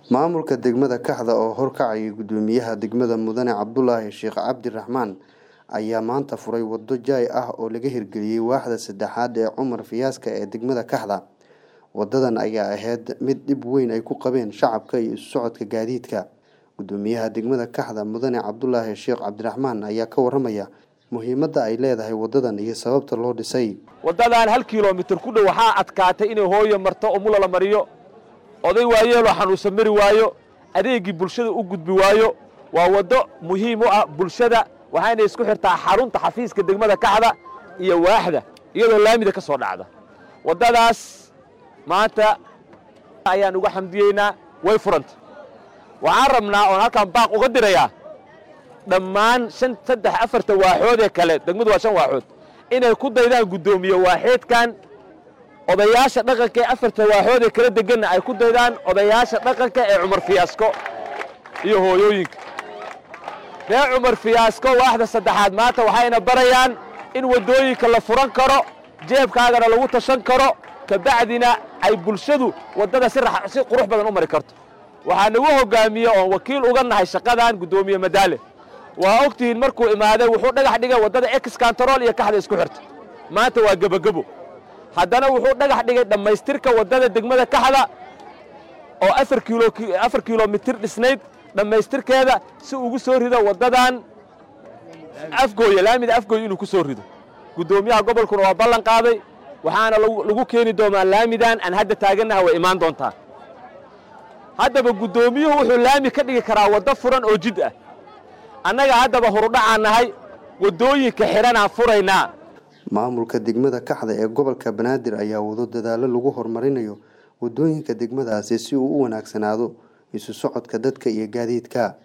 maamulka degmada kaxda oo horkacayay gudoomiyaha degmada mudane cabdulaahi sheekh cabdiraxmaan ayaa maanta furay wado jaay ah oo laga hirgeliyey waaxda saddexaad ee cumar fiyaaska ee degmada kaxda wadadan ayaa ahayd mid dhib weyn ay ku qabeen shacabka iyo isu socodka gaadiidka gudoomiyaha degmada kaxda mudane cabdulaahi sheekh cabdiraxmaan ayaa ka waramaya muhiimadda ay leedahay wadadan iyo sababta loo dhisay waddadan hal kilomitir ku dhow waxaa adkaatay inay hooyo marto oo mula la mariyo oday waayeeloo xanuunsan mari waayo adeegii bulshada u gudbi waayo waa waddo muhiim u ah bulshada waxayna isku xirtaa xarunta xafiiska degmada kaxda iyo waaxda iyadoo laamida ka soo dhacda waddadaas maanta ayaan uga xamdiyeynaa way furanta waxaan rabnaa oon halkaan baaq uga dirayaa dhammaan shan saddex afarta waaxood ee kale degmadu waa shan waaxood inay ku daydaan guddoomiye waaxeedkan odayaasha dhaqanka ee afarta waaxood ee kala deganna ay ku daydaan odayaasha dhaqanka ee cumar fiyaasko iyo hooyooyinka reer cumar fiyaasko waaxda saddexaad maanta waxayna barayaan in waddooyinka la furan karo jeebkaagana lagu tashan karo kabacdina ay bulshadu waddada si si qurux badan u mari karto waxaa nagu hoggaamiye oon wakiil uga nahay shaqadan guddoomiye madaale waa ogtihiin markuu imaaday wuxuu dhagax dhigay waddada ex kantarool iyo kaxda isku xirta maanta waa gebagebo haddana wuxuu dhagax dhigay dhammaystirka waddada degmada kaxda oo afar kilomitir dhisnayd dhammaystirkeeda si ugu soo rido waddadan afgooya laamida afgooya inuu ku soo rido guddoomiyaha gobolkuna waa ballan qaaday waxaana lagu keeni doonaa laamidan aan hadda taagannaha way imaan doontaa haddaba guddoomiyuhu wuxuu laami ka dhigi karaa waddo furan oo jid ah annaga haddaba horudhacaan nahay waddooyinka xidhanaan furaynaa maamulka degmada kaxda ee gobolka banaadir ayaa wado dadaallo lagu horumarinayo waddooyinka degmadaasi si uu u wanaagsanaado isu socodka dadka iyo gaadiidka